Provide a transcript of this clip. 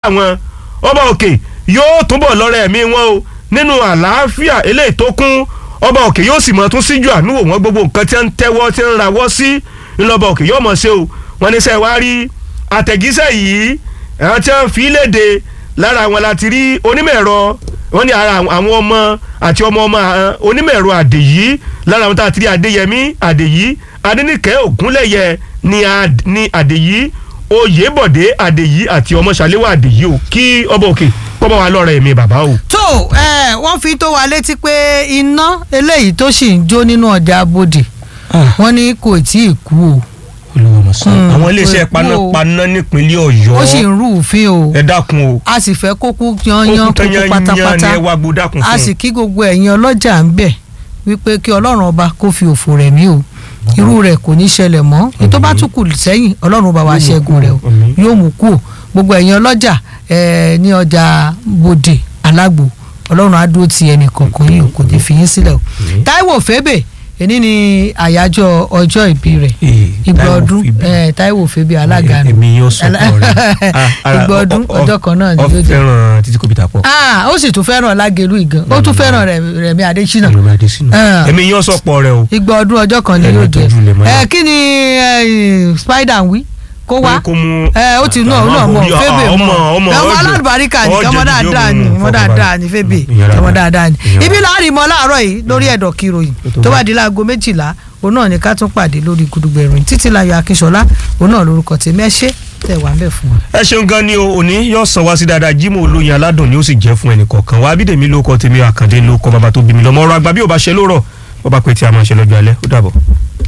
àwọn ọba òkè yóò túbọ̀ lọ́rẹ̀ ẹ̀mí wọn o nínú àlàáfíà eléyìí tó kún ọba òkè yóò sì mọ̀ tún síjú àánú wò wọ́n gbogbo nǹkan tí wọ́n ń tẹ́wọ́ tí wọ́n ń rawọ́ sí ńlọba òkè yóò mọ̀ ṣe o wọ́n ní sẹ́ wá rí àtẹ̀gísẹ̀ yìí àwọn tí wọ́n fi léde lára wọn láti rí onímọ̀ ẹ̀rọ wọ́n ní ara àwọn ọmọ àti ọmọ ọmọ onímọ̀ ẹ̀rọ àdèyí lára wọn tá a ti rí adéyẹmí àdèyí adẹnìkẹ́ ògúnlẹ̀yẹ ní àdèyí oyèbọ̀dé àdèyí àti ọmọ ṣàléwà àdèyí o kí ọba òkè kọ́mọ wa lọ́rọ̀ ẹ̀mí bàbá o. tó ẹ wọ́n fi tó wa létí pé iná eléyìí tó sì ń jó nínú ọjà abodè wọ́n ní kò tí ì kú o àwọn iléeṣẹ́ panápaná nípínlẹ̀ ọ̀yọ́ ó sì ń rú òfin o ẹ dákun o a sì fẹ́ kókó yanyan kókó pátápátá ẹ wá gbó dákun fún a sì kí gbogbo ẹ̀yin ọlọ́jà ń bẹ̀ wípé kí ọlọ́run ọba kó fi òfò rẹ̀ mí o irú rẹ̀ kò ní ṣẹlẹ̀ mọ́ ètò bá tún kù sẹ́yìn ọlọ́run bá wa ṣẹ́gun rẹ̀ o yóò mú kú o gbogbo ẹ̀yin ọlọ́jà ní ọjà bòdè alágbò ọlọ́run á dúró ti ẹnì kọ̀ọ̀kan yìí o kò ní fi yín sílẹ̀ o táíwò fébè èní ni àyájọ́ ọjọ́ ìbí rẹ̀ ìgbà ọdún táíwò fébè alága nù èmi yóò sọ pọ̀ rẹ̀ ìgbà ọdún ọjọ́ kan náà ni ó ló dé fẹ́ràn títí kò bí ta pọ̀. ó sì tún fẹ́ràn lágẹ̀lú ìgan ó tún fẹ́ràn rẹ̀mí adésínà èmi yóò sọ pọ̀ rẹ̀ o. ìgbà ọdún ọjọ́ kan ni Ẹni yóò tó jẹ jù lè mọ́ ẹ yà. kí ni eh, spider ń wí kó wá kó mú ẹ ó ti nú ọ̀hún náà mọ̀ fébè ọmọ mọ̀ ọmọ ọmọ ọjọ́- alálùbáríkà ni ọjọ́ ọmọ ìdí dáadáa ni òun ọmọ dáadáa ni fébè Ìyára ọmọ bá- dáadáa ni ìyára ibi bá. láàrin mọ́ láàárọ̀ yìí lórí ẹ̀dọ̀ kìròyìn tó tó bá. bá di láago méjìlá òun náà ni ká tún pàdé lórí gudugbẹ̀rún títí láyọ̀ akínṣọlá òun náà lórúkọ tèmi ẹ ṣé tẹ̀ wá ń bẹ̀ fún wa. ẹ ṣeun gan ni o òní yóò sàn wá sí dáadáa Jímọ̀ olóyin aládùn ni ó sì jẹ́ fún ẹnì kọ̀ọ̀kan wa Abídèmí ló kọ tèmi Àkàndé ló kọ bàbá tó bí mi lọ́mọ ọ̀rọ̀ àgbà bí ò bá ṣe lórọ̀ bó bá pẹ́ tí a máa ṣe lọ́jọ́ alẹ́ ó dàbọ̀.